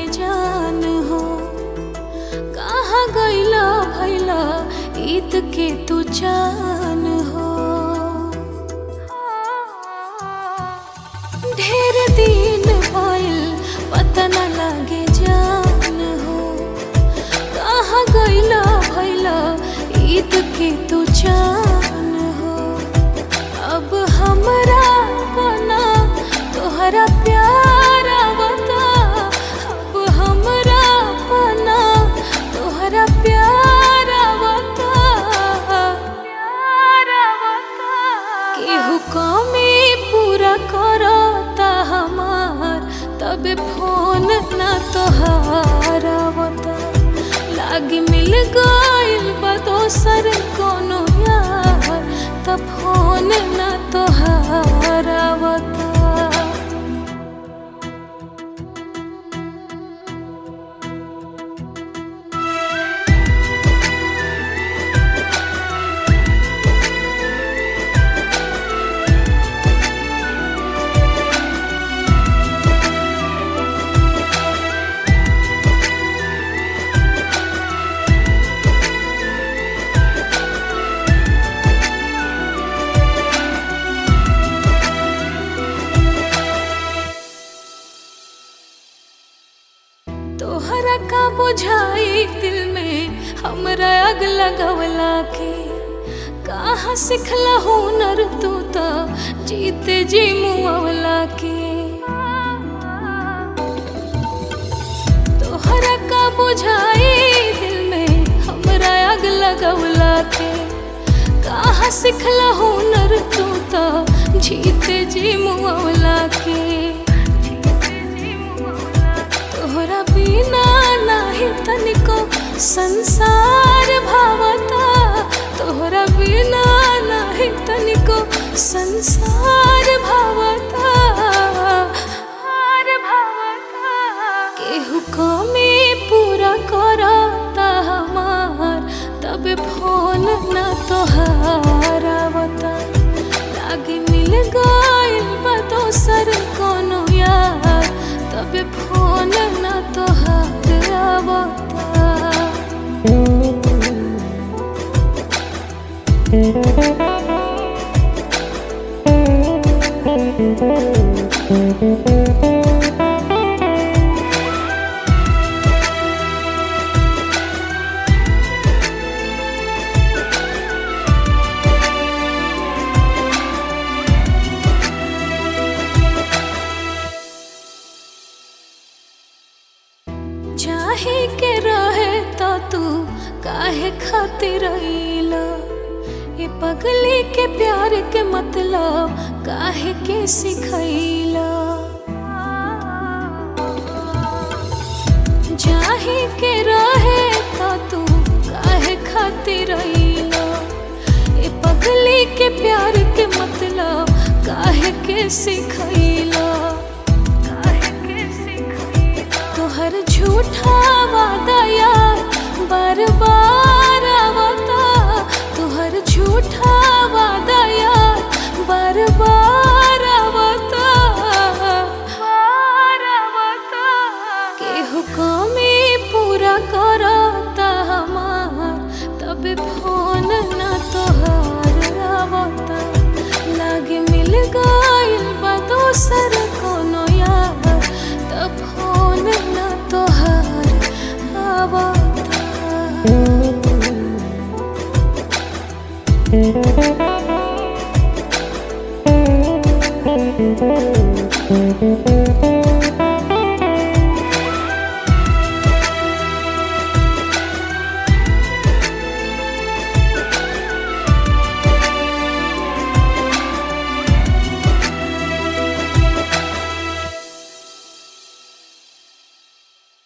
जान हो कहाँ गईला भैला ईद के तू जान हो ढेर दिन भइल पता न लागे जान हो कहाँ गईला भैला ईद के तू जान हो अब हमरा बना तोहरा प्यार आवता अब हमरा बना तोहरा प्यार आवता प्यार आवता केहू कमी पूरा करता हमार तबे फोन ना तोहार आवता लागी मिल गइल बा दोसर कोनो यार तब फोन ना तोहार आवता तोहरा का बुझाई दिल में हमरा आग लगवला के कहाँ सिखला हुनर तू तो जीते जी मुआवला के तोहरा का बुझाई दिल में हमरा आग लगवला के कहाँ सिखला हुनर तू तो जीते जी मुआवला के तोहरा बिना नाही तनिको संसार भावता तोहरा बिना नाही तनिको संसार भावता केहू कमी पूरा करता हमार तबे फोन ना तोहार आवता लागे मिल गइल बा दोसर कोनो यार तबे फोन ना तोहार आवता चाहे के रहे तो तू काहे खातिर रहीला ये पगली के प्यार के मतलब काहे के सिखैला चाहे के रहे तो तू काहे खातिर रहीला ये पगली के प्यार के मतलब काहे के सिखैला काहे के सिखैला तोहर झूठा वादा यार बार बार आवता तोहर झूठा वादा यार बार बार आवता बार आवता केहू कमी पूरा करता हमार तबे फोन ना तोहार आवता लागे मिल गइल बा दोसर कोनो यार तब फोन ना तोहार आवता Thank you.